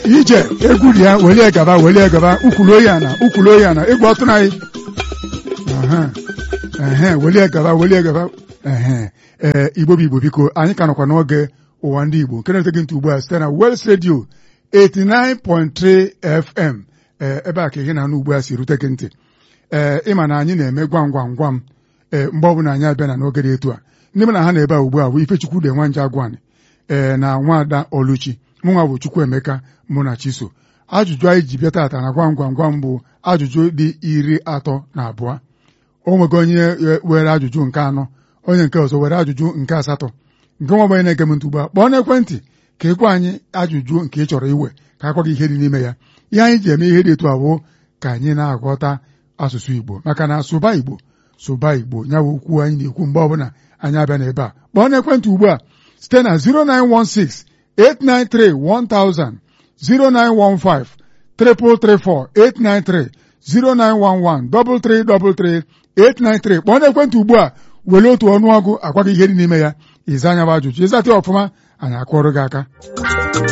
ije egwu dị ya welie gaba welie gaba ukwulu oyi ana ukwulu oyi ana egwu ọtụrụ anyị ehe welie gaba welie gaba ehe ee igbo bụ igbo biko anyị ka nọkwa n'oge ụwa ndị igbo nke na-ete gị ntị ugbu a site na Wels Radio 89.3 FM ee ebe a ka ihe na-anụ ugbu a si rute gị ntị ee ịma na anyị na-eme gwam gwam gwam ee mgbe ọbụla anyị abịa na n'oge dị etu a ndị mụ na ha na-ebe a ugbu a bụ Ifechukwu de Nwanja Agwani ee na nwaada Oluchi mụnwa bụ Chukwuemeka mụ na Chiso ajụjụ anyị ji bịa tata na gwam gwam gwam bụ ajụjụ dị iri atọ na abụọ o nwego onye were ajụjụ nke anọ onye nke ọzọ were ajụjụ nke asatọ nke nwa ọgbanye na-ege m ntị ugbu a kpọọ n'ekwentị ka ị gwa anyị ajụjụ nke ị chọrọ iwe ka a gwa gị ihe dị n'ime ya ihe anyị ji eme ihe dị etu abụọ ka anyị na-aghọta asụsụ Igbo maka na sụba Igbo sụba Igbo ya bụ okwu anyị na-ekwu mgbe ọbụla anyị abịa n'ebe a kpọọ n'ekwentị ugbu a site na 0916 893 1000 0915 334 893 0911 333 893 kpọọ n'ekwentị ugbu a were otu ọnụọgụ agwa gị ihe dị n'ime ya ịza anya bụ ajụjụ ịzata ọfụma anyị akụọrọ gị aka